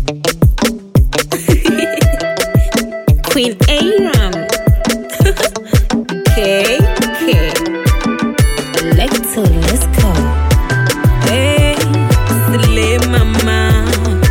Queen Aram. K K. Lecto, let's go. Hey, Slay Mama.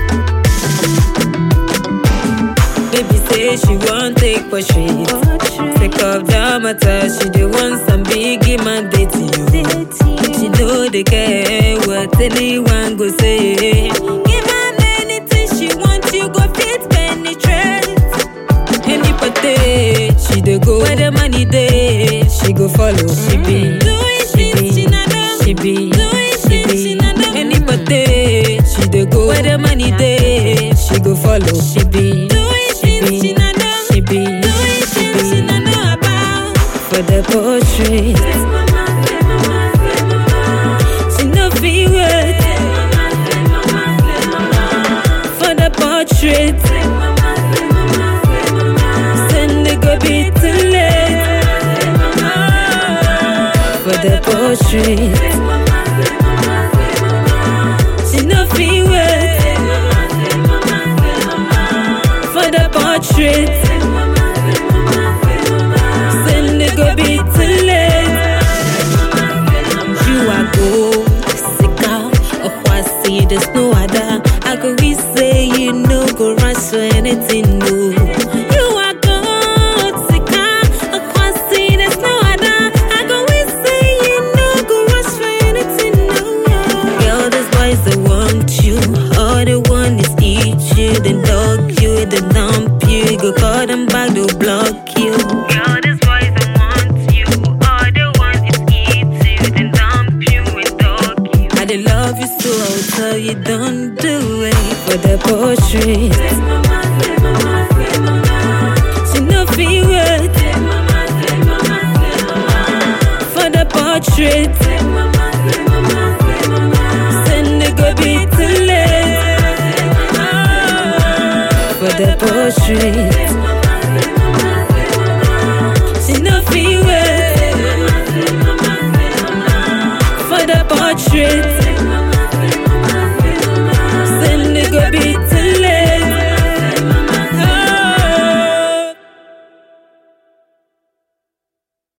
Baby say she won't take portrait. Take off the matter, she the want some biggie man date you. She know they care what anyone go say. Give her anything she want, you go fit penetrate. Any party, she dey go where the money dey. She go follow. She be, she be, she be, she be. Any party, she dey go where the money dey. She go follow. She be, she be, she be, she be. For the portrait, she no fit wait. For the portrait. Send it go be too late for the portrait. She no fit wait for the portrait. Send it go be too late. You are gold, sika, okwasi, there's no other. I go we say you no go rush for anything new. You are gold, sika, okwasi, there's no other. I go we say you no go rush for anything new. Girl, these boys they want you, all they want is eat you, then dog you, then dump you. Go call them back, they'll block you. Girl, these boys they want you, all they want is eat you, then dump you and dog you. I dey love you so, I'll tell you don't do it for the portrait. She no fit wait for the portrait. Send it go be too late for the portrait.